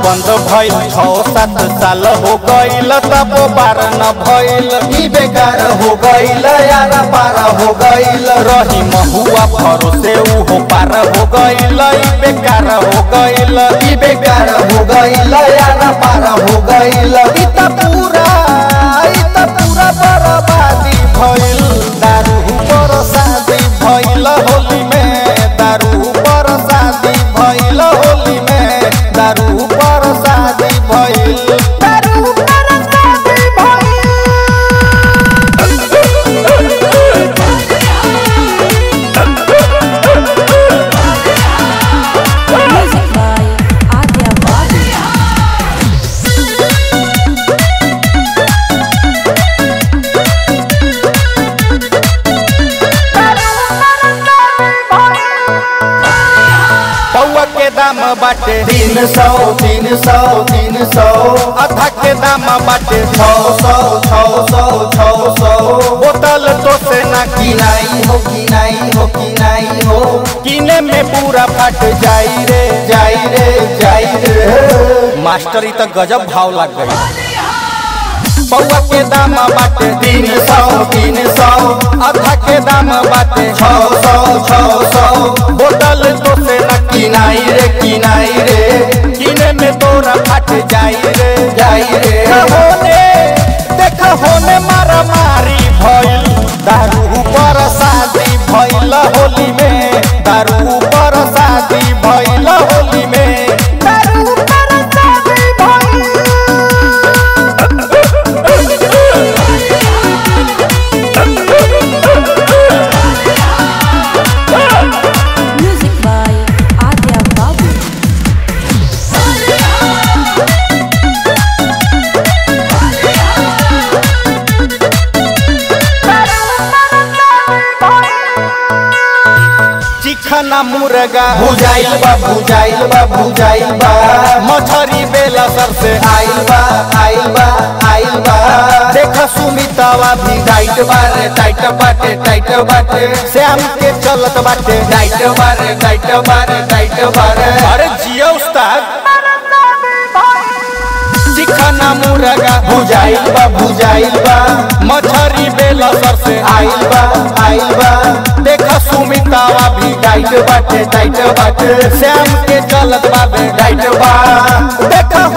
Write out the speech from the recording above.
बंद भइल छौ सात साल हो गइल तब बार न भइल ई बेकार हो गईल यार पार हो गईल रही महुआ भरोसे उहो पार हो गइल ई बेकार हो गइल ई बेकार हो गईल यार पार हो गईल ई त पूरा ई त पूरा बर्बादी भइल दारू पर शादी भइल होली में दारू पर शादी भइल होली में दारू पर शादी भइल दारू पर शादी भइल Music by Adya Bali. पौआ के दाम बाटे तीन सौ तीन सौ तीन सौ अधा के दाम बाटे छौ सौ छौ सौ छौ सौ बोतल तो से ना किनाई हो किनाई हो किनाई हो किने में पूरा फट जाई रे जाई रे जाई रे मास्टर ई त गजब भाव लग गई पौआ के दाम बाटे तीन सौ तीन सौ अधा के दाम बाटे छौ सौ छौ सौ बोतल तो से ना किनाई रे किनाई रे किने में तोरा फट जाई रे जाई रे होने देख होने मारा मारी भइल दारू पर शादी भइल होली में दारू पर शादी भइल होली में दारू पर शादी भइल Music by Adya Babu. चिखना मुर्गा बुझाइल बा बुझाइल बा बुझाइल बा मछरी बेला सर से आइल बा आइल बा आइल बा देख सुमितावा भी टाइट बारे टाइट बाटे टाइट बाटे श्याम के चलत बाटे टाइट बारे टाइट बारे टाइट बारे अरे जिया उस्ताद चिखना मुर्गा बुझाइल बा बुझाइल बा मछरी बेला सर से आइल बा आइल बा देख सुमितावा भी टाइट बाटे टाइट बाटे श्याम के चलत बाबे टाइट बा देख